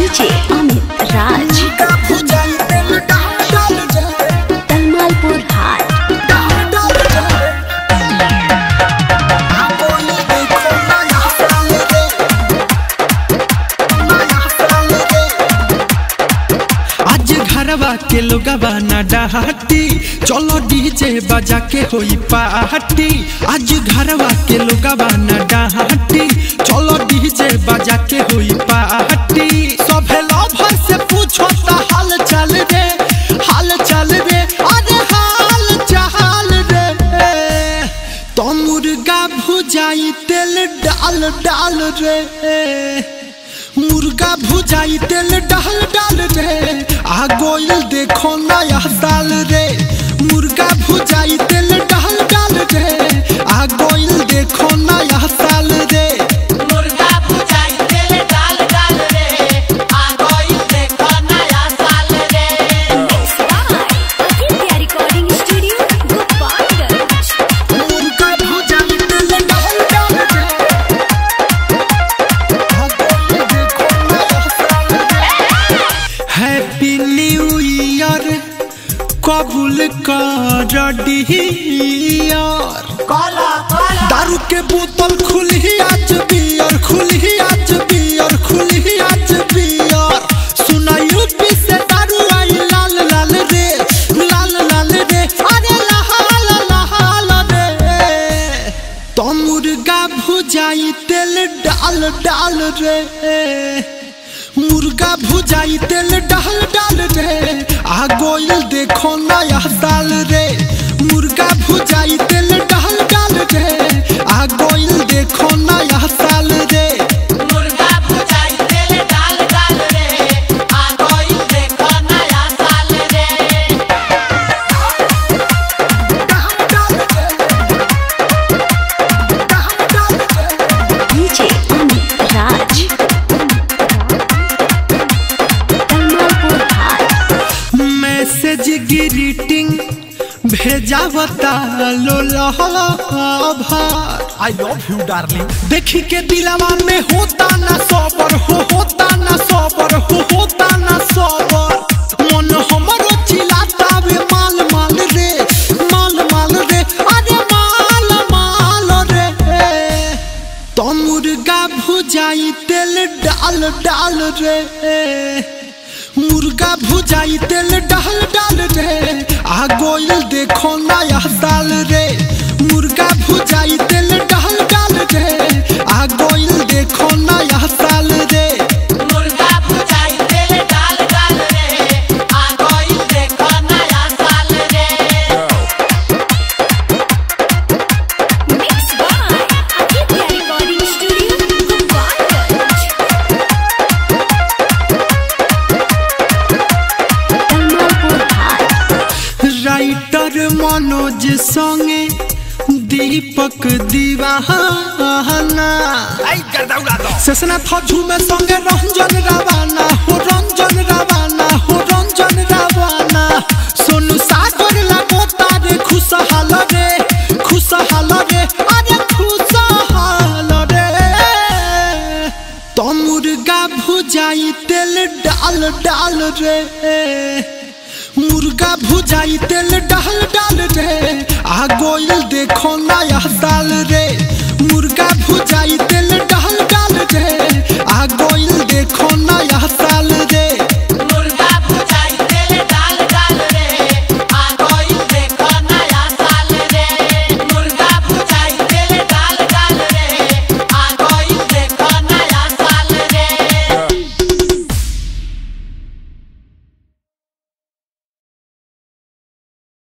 DJ Amit Raj Talmalpur हाट आज घरवा के लोगवा ना डहाती चलो डीजे बजा के होई पार्टी आज घरवा के लोगवा ना डहाती चलो डीजे बजा के होई पार्टी सभे लवर से पूछो ता हाल चाल रे हाल चाल रे अरे हाल चाल रे तो मुर्गा भुजाई तेल डाल डाल रे मुर्गा भुजाई तेल डाल डाल रे आ गोइल देखो नया साल रे मुर्गा भुजाई तेल डाल डाल रे आ गोइल देखो नया साल रे मुर्गा भुजाई तेल डाल डाल रे आ गइल देखो नया साल रे आदित्य रिकॉर्डिंग स्टूडियो गोपालगंज मुर्गा भुजाई तेल डाल डाल रे आ गोइल देखो नया साल रे हैप्पी न्यू ईयर कबूल कर डियर काला काला दारू के बोतल खुली आज बियर खुली आज बियर खुली आज बियर सुना यूपी से दारू आई लाल लाल रे लाल लाल रे अरे लाल लाल रे तो मुर्गा भुजाई तेल डाल डाल रे मुर्गा भुजाई तेल डाल डाल रे आ गोइल देखो नया साल रे मुर्गा भुजाई तेल डाल डाल रे आ गोइल देखो नया साल रे मुर्गा भुजाई तेल डाल डाल रे आ गइल देखो नया साल रे डीजे अमित राज तलमालपुर हाट मैसेज ग्रीटिंग भेजावता लो लहभार आई लव यू डार्लिंग देखी के दिलावा में होता ना सबर हो होता ना सबर हो होता ना सबर मन हमरो चिल्लाता वे माल माल रे माल माल रे अरे माल माल रे तो मुर्गा भुजाई तेल डाल डाल रे मुर्गा भुजाई तेल डाल डाल रे आ गोइल देखो नया साल रे मुर्गा भुजाई तेल डाल डाल रे आ गोइल देखो नया साल रे मुर्गा भुजाई तेल डाल डाल रे आ गइल देखो नया साल रे mix by Aditya recording studio Gopalganj Talmalpur हाट राइटर मनोज संगे दीपक दीवाना आई गर्दा दो सेसना थजू में संगे रंजन रावाना हो रंजन रावाना हो रंजन रावाना सोनू सागर लागो तारे खुशहाल रे खुशहाल रे अरे खुशहाल रे तो मुर्गा भुजाई तेल डाल डाल रे मुर्गा भुजाई तेल डाल डाल रे आ गोइल देखो नया साल रे मुर्गा भुजाई तेल डाल